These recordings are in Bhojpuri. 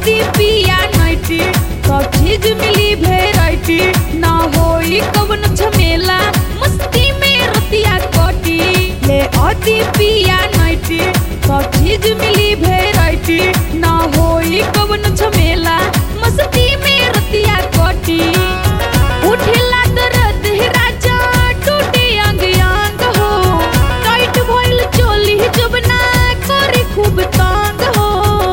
अति पिया नाइटी सब चीज मिली वेराइटी ना होई कवन झमेला मस्ती में रतिया कटी ले अति पिया नाइटी सब चीज मिली वेराइटी ना होई कवन झमेला मस्ती में रतिया कटी उठेला दर्द हे राजा टूटे अंग अंग हो टाइट भइल चोली जब ना करे खूब तंग हो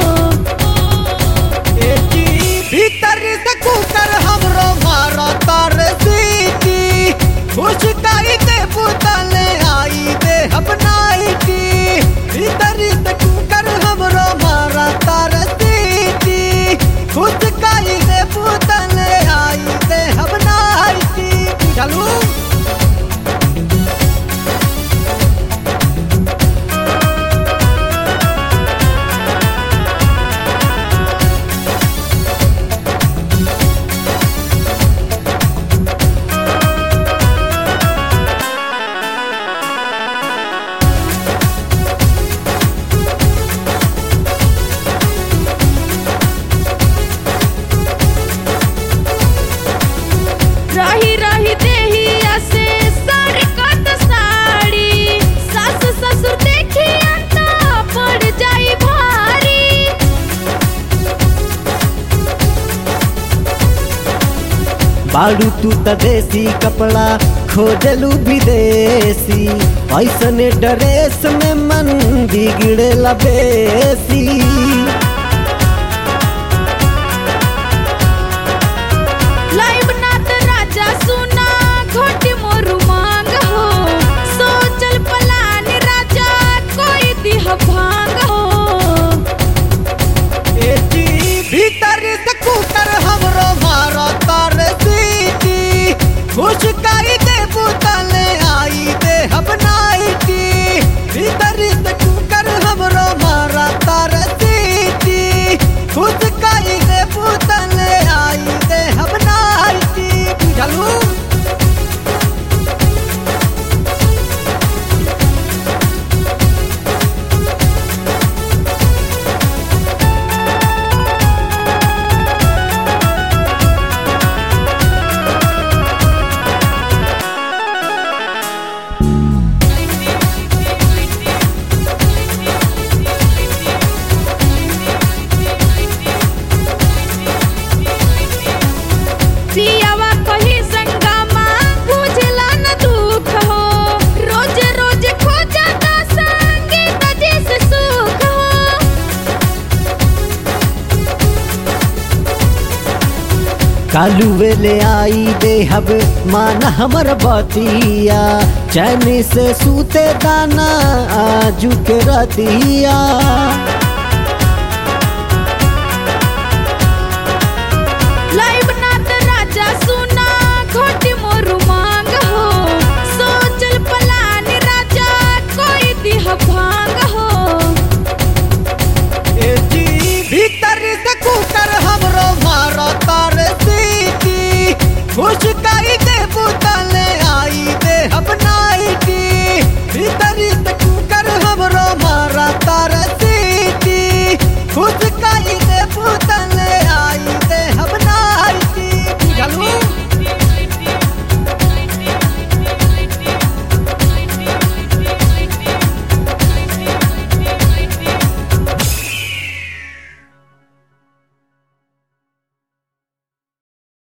एटी भीतर से कुकर हमरो मारा तार सीटी खुशकाई के पुतले आई दे अपनाईटी भीतर से कुकर हमरो मारा तार सीटी खुशकाई के पुतले आई दे अपनाईटी चलू रही रही देही ऐसे सर कत साड़ी सास ससुर देखी तो पड़ जाई भारी बाड़ू तू त देसी कपड़ा खोजलू विदेशी ऐसने ड्रेस में मन बिगड़ेला बेसी लाइव नाथ राजा सुना घोट मोरू मांग हो सोचल पलान राजा कोई दिह भांग हो एटी भीतर से कुकर हमरो मारा तार सीटी खुशकाई दे पुतले आई दे अपनाईटी भीतर से कुकर हमरो मारा तार सीटी खुशकाई दे पुतले आई दे अपनाईटी चलू सियावा कही संगमा बुझला न दुख हो रोज रोज खो जाता संगीत जैसे सुख हो कालू वेले आई दे हब मान हमर बतिया चैन से सूते दाना आजू के रतिया